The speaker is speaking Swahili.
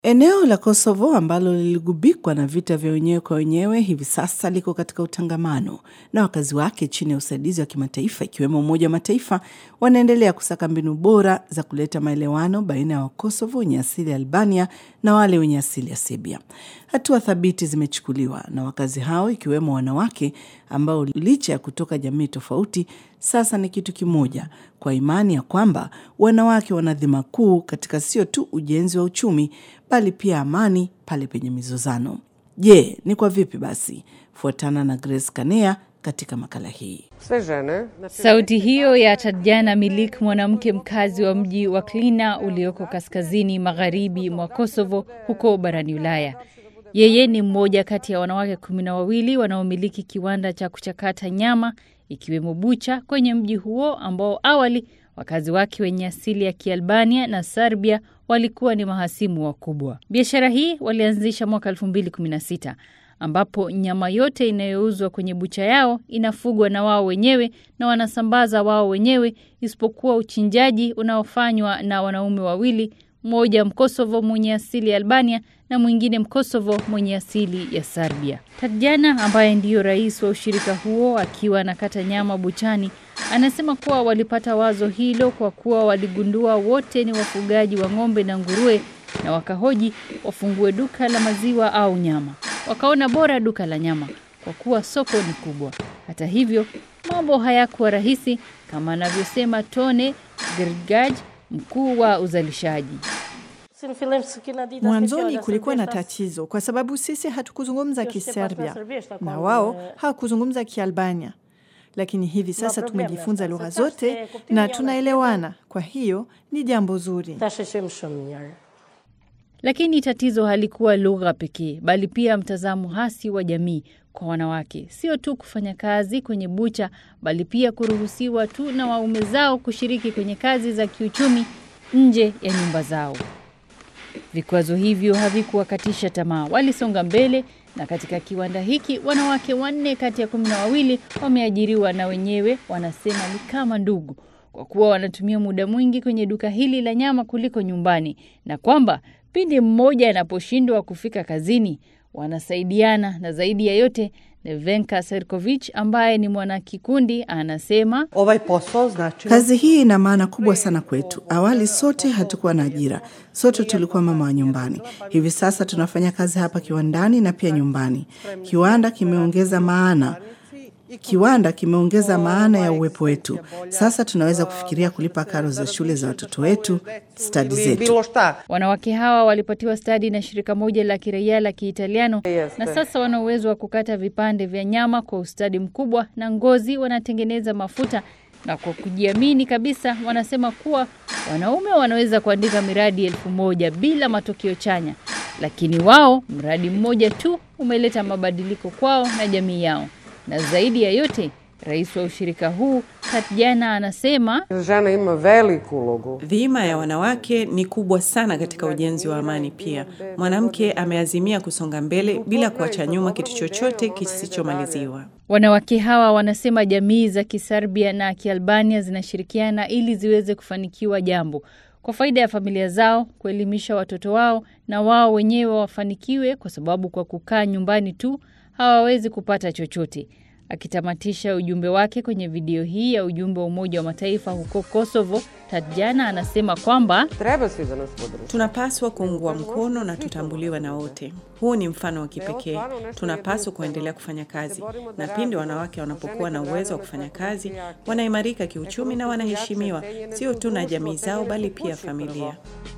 Eneo la Kosovo ambalo liligubikwa na vita vya wenyewe kwa wenyewe hivi sasa liko katika utangamano na wakazi wake chini ya usaidizi wa kimataifa ikiwemo Umoja wa Mataifa wanaendelea kusaka mbinu bora za kuleta maelewano baina ya Wakosovo wenye asili ya Albania na wale wenye asili ya Serbia. Hatua thabiti zimechukuliwa na wakazi hao ikiwemo wanawake ambao licha ya kutoka jamii tofauti sasa ni kitu kimoja kwa imani ya kwamba wanawake wana dhima kuu katika sio tu ujenzi wa uchumi bali pia amani pale penye mizozano. Je, ni kwa vipi basi? Fuatana na Grace Kanea katika makala hii. Sauti hiyo ya Tatjana Milik, mwanamke mkazi wa mji wa Klina ulioko kaskazini magharibi mwa Kosovo huko barani Ulaya. Yeye ni mmoja kati ya wanawake kumi na wawili wanaomiliki kiwanda cha kuchakata nyama ikiwemo bucha kwenye mji huo ambao awali wakazi wake wenye asili ya Kialbania na Serbia walikuwa ni mahasimu wakubwa. Biashara hii walianzisha mwaka 2016 ambapo nyama yote inayouzwa kwenye bucha yao inafugwa na wao wenyewe na wanasambaza wao wenyewe, isipokuwa uchinjaji unaofanywa na wanaume wawili, mmoja Mkosovo mwenye asili ya Albania na mwingine Mkosovo mwenye asili ya Serbia. Tatjana ambaye ndiyo rais wa ushirika huo akiwa anakata nyama buchani anasema kuwa walipata wazo hilo kwa kuwa waligundua wote ni wafugaji wa ng'ombe na nguruwe na wakahoji wafungue duka la maziwa au nyama. Wakaona bora duka la nyama kwa kuwa soko ni kubwa. Hata hivyo, mambo hayakuwa rahisi kama anavyosema Tone Grgaj, mkuu wa uzalishaji. Mwanzoni kulikuwa na tatizo kwa sababu sisi hatukuzungumza Kiserbia na wao hawakuzungumza Kialbania, lakini hivi sasa tumejifunza lugha zote na tunaelewana. Kwa hiyo ni jambo zuri. Lakini tatizo halikuwa lugha pekee, bali pia mtazamo hasi wa jamii kwa wanawake, sio tu kufanya kazi kwenye bucha, bali pia kuruhusiwa tu na waume zao kushiriki kwenye kazi za kiuchumi nje ya nyumba zao. Vikwazo hivyo havikuwakatisha tamaa, walisonga mbele, na katika kiwanda hiki wanawake wanne kati ya kumi na wawili wameajiriwa na wenyewe wanasema ni kama ndugu, kwa kuwa wanatumia muda mwingi kwenye duka hili la nyama kuliko nyumbani, na kwamba pindi mmoja anaposhindwa kufika kazini wanasaidiana, na zaidi ya yote Nevenka Serkovich ambaye ni mwanakikundi anasema Kazi hii ina maana kubwa sana kwetu. Awali sote hatukuwa na ajira, sote tulikuwa mama wa nyumbani. Hivi sasa tunafanya kazi hapa kiwandani na pia nyumbani. Kiwanda kimeongeza maana Kiwanda kimeongeza maana ya uwepo wetu. Sasa tunaweza kufikiria kulipa karo za shule za watoto wetu, stadi zetu. Wanawake hawa walipatiwa stadi na shirika moja la kiraia la Kiitaliano na sasa wana uwezo wa kukata vipande vya nyama kwa ustadi mkubwa, na ngozi wanatengeneza mafuta, na kwa kujiamini kabisa wanasema kuwa wanaume wanaweza kuandika miradi elfu moja bila matokeo chanya, lakini wao mradi mmoja tu umeleta mabadiliko kwao na jamii yao na zaidi ya yote, rais wa ushirika huu Tatjana anasema dhima ya wanawake ni kubwa sana katika ujenzi wa amani. Pia mwanamke ameazimia kusonga mbele bila kuacha nyuma kitu chochote kisichomaliziwa. Wanawake hawa wanasema jamii za Kiserbia na Kialbania zinashirikiana ili ziweze kufanikiwa jambo kwa faida ya familia zao, kuelimisha watoto wao na wao wenyewe wafanikiwe, kwa sababu kwa kukaa nyumbani tu hawawezi kupata chochote. Akitamatisha ujumbe wake kwenye video hii ya ujumbe wa Umoja wa Mataifa huko Kosovo, Tatjana anasema kwamba tunapaswa kuungwa mkono na tutambuliwa na wote. Huu ni mfano wa kipekee. Tunapaswa kuendelea kufanya kazi, na pindi wanawake wanapokuwa na uwezo wa kufanya kazi, wanaimarika kiuchumi na wanaheshimiwa, sio tu na jamii zao, bali pia familia.